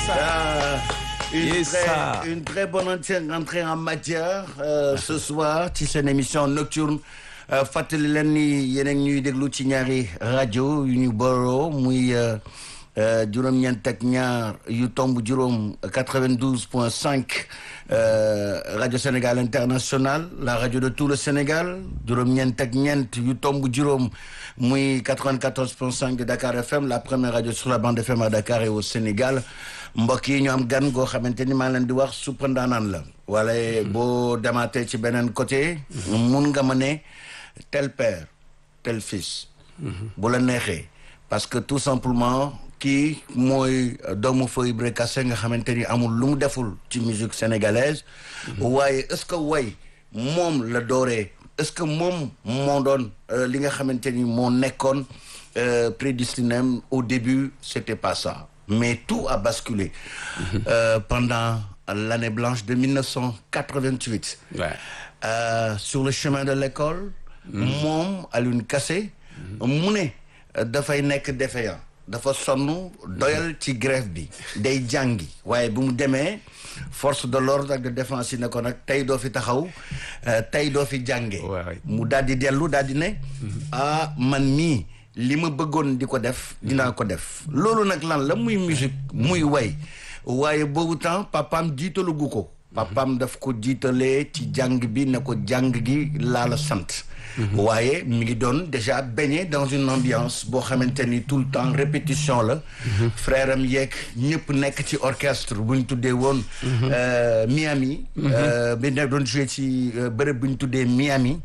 Euh, une, Yes, très, ça. une très bonne entrée entrée en matière euh, ce soir ci seen émission nocturne euh, fàttali leen ni yéen a ngi ñuy déglu ci ñaari rajo yu ñu boroo muy euh, euh, juróom-ñeent ak ñaar yu tomb juróom 92 point 5 euh, rajo Sénégal international la rajo de tout le Sénégal juróom-ñeent ak ñeent yu tomb juróom muy 94 point 5 de Dakar FM la première radio sur la bande FM à Dakar et au Sénégal mbokk yi ñu am gan goo xamante ni maa leen di wax suppa ndaanaan la wala boo demaatee ci beneen côté mun nga ma ne tel père tel fils bu la neexee parce que tout simplement kii mooy doomu Foy Ibra Kassé nga xamante ni amul lu mu deful ci musique sénégalaise waaye est-ce que way moom la dooree est-ce que moom moo doon euh, li nga xamante ni moo nekkoon euh, prédestiné au début c'était pas ça mais tout a basculé euh, pendant l'année blanche de 1988 Ouais. euh, sur le chemin de l'école moom Alioune Kassé mu ne euh, dafay nekk défaillant dafa sonn doyal ci grève bi day jàngi waaye bu mu demee force de l'ordre ak de défense yi ne ko nag tey doo fi taxaw euh, tey doo fi jànge Ouais. mu daal di dellu daal di ne ah man mii li ma bëggoon di ko def dinaa ko def loolu nag lan la muy musique muy way waaye boobu temps papaam jiitalugu ko papaam daf ko jiitalee ci jàng bi ne ko jàng gi laa la sant waaye mi ngi doon déjà baigné dans une ambiance boo xamante ni tout le temps répétition la frère am yeeg ñëpp nekk ci orchestre bu ñu tuddee woon euh, Miami euh, bi ne doon joué ci euh, bërëb bu ñu tuddee Miami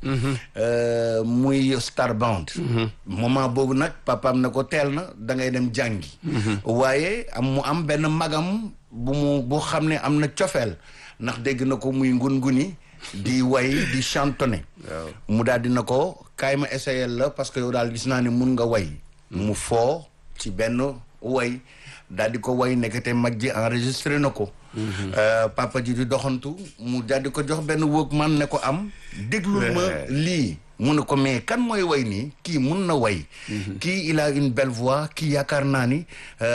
euh, muy Star Band moment boobu nag papaam na ko teel na da ngay dem jàngi waaye am mu am benn magam bu mu boo xam ne am na cofeel ndax dégg na ko muy ngun-nguni di way di chantonné mu daal dina ko kaay ma essayé la parce que yow daal gis naa ne mun nga way mu foo ci benn way daal di ko way nekkate mag ji enregistré na ko Euh, papa ji di doxantu mu daal di ko jox benn Walkman ne ko am déglul ma lii mu ne ko mais kan mooy way nii kii mun na way kii il a une belle voix kii yaakaar naa ni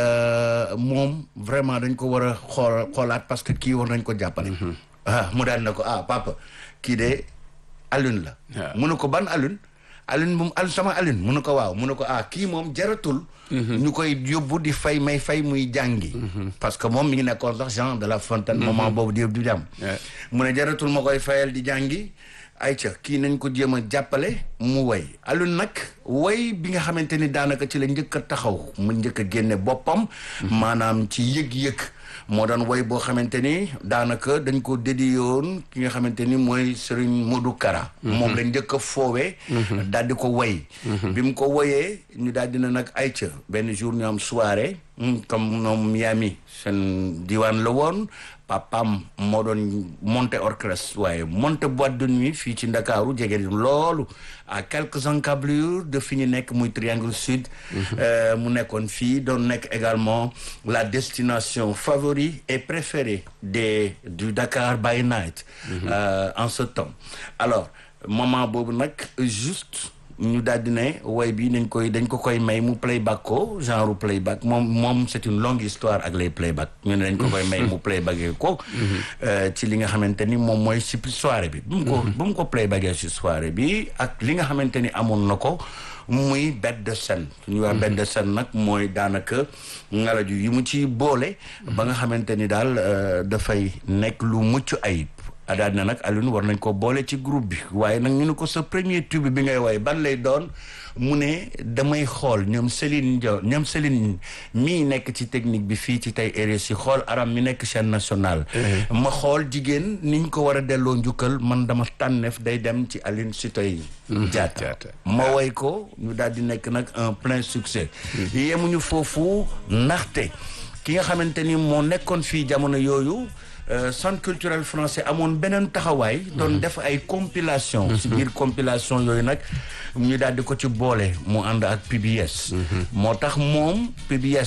euh, moom vraiment dañ ko war a xool xoolaat parce que kii war nañ ko jàppale ah mu daal ne ko ah papa kii de Alioune la waaw. mu ne ko ban Alioune Alioune moom al sama Alioune mu ne ko waaw mu ne ko ah kii moom jaratul ñu koy yóbbu di fay may fay muy jàngi parce que moom mi ngi nekkoon sax Jean de la Fontaine moment boobu di di jàmm Ouais. mu ne jaratul ma koy fayal di jàngi ayca kii nañ ko jéem a jàppale mu way Alioune nag way bi nga xamante ni daanaka ci la njëkk a taxaw mu njëkk a génne boppam maanaam ci yëg-yëg moo doon way boo xamante ni daanaka dañ ko dédié woon ki nga xamante ni mooy Serigne Modou Kara moom la njëkk a foowee daal di ko way bi mu ko woyee ñu daal dina nag ayca benn jour ñu am soirée mm, comme ñoom Miami seen diwaan la woon papam moo doon monter orchestre waaye monter boîte de nuit fii ci Ndakaaru jege loolu à quelques encablures de fi ñu nekk muy triangle sud euh, mu nekkoon fii doon nekk également la destination favorite et préférée des du Dakar by night euh, en ce temps alors moment boobu nag juste ñu daal di ne way bi dañ koy dañ ko koy may mu playback ko genre playback moom moom c'est une longue histoire ak les playback ñu ne dañ ko koy may mu playbackee ko euh, ci li nga xamante ni moom mooy si soirée bi bu mu ko bu mu ko playbackee si soirée bi ak li nga xamante ni amoon na ko muy bête de scène su ñuy wax bête de scène nag mooy daanaka ngalaju yi mu ci boole ba nga xamante ni daal euh, dafay nekk lu mucc ayib daal na nag Alioune war nañ ko boole ci groupe bi waaye nag ñu ne ko sa premier tube bi ngay woy ban lay doon mu ne damay xool ñoom Céline Dion ñoom Céline mii nekk ci technique bi fii ci tey RSI xool aram mi nekk chaîne nationale ma xool jigéen niñ ko war a delloo njukkal man dama tànneef day dem ci Aline Sitoé Diatta Diatta. ma woy ko ñu daal di nekk nag un plein succès yemuñu foofu ndaxte ki nga xamante ni moo nekkoon fii jamono yooyu euh, centre culturel français amoon beneen taxawaay doon def ay compilation si biir compilation yooyu nag ñu daal di ko ci boole mu ànd ak PBS moo tax moom PBS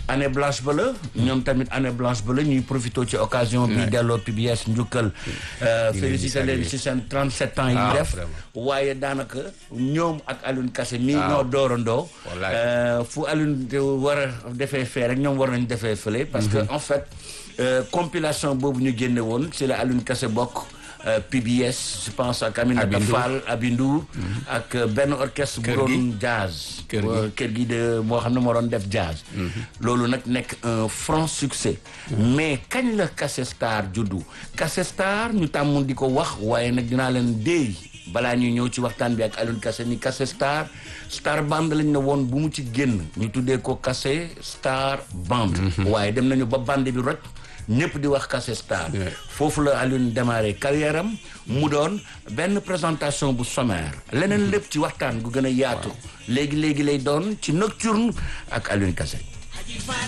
année blanche ba la ñoom tamit année blanche ba la ñuy profité ci occasion bi delloo PBS njukkal félicité leen ci seen 37 ans yi Ah, def vraiment. waaye daanaka ñoom ak Alioune Kassé mii ñoo doorandoo Wallaay. Euh, fu Alioune de war a defee fee rek ñoom war nañ defee fële parce que en fait euh, compilation boobu ñu génne woon ci la Alioune Kassé bokk euh, PBS je pense ak Aminata Abindour. Fall Abindour ak euh, benn orchestre bu Kër doon gi. jazz Kër gi. Euh, kër gi de moo xam ne moo doon def jazz loolu nag nekk un franc succès mais kañ la Kassé Star juddu Kassé Star ñu tàmm di ko wax waaye nag dinaa leen déey balaa ñuy ñëw ci waxtaan bi ak Alioune Kassé ni Kassé Star Star Band lañ ne woon bu mu ci génn ñu tuddee ko Kassé Star Band waaye dem nañu ba band bi roj ñëpp di wax Kassé Star Ouais. foofu la Alioune démarré carrière am mu doon benn présentation bu sommaire leneen lépp ci waxtaan gu gën a yaatu léegi léegi lay doon ci nocturne ak Alioune Kassé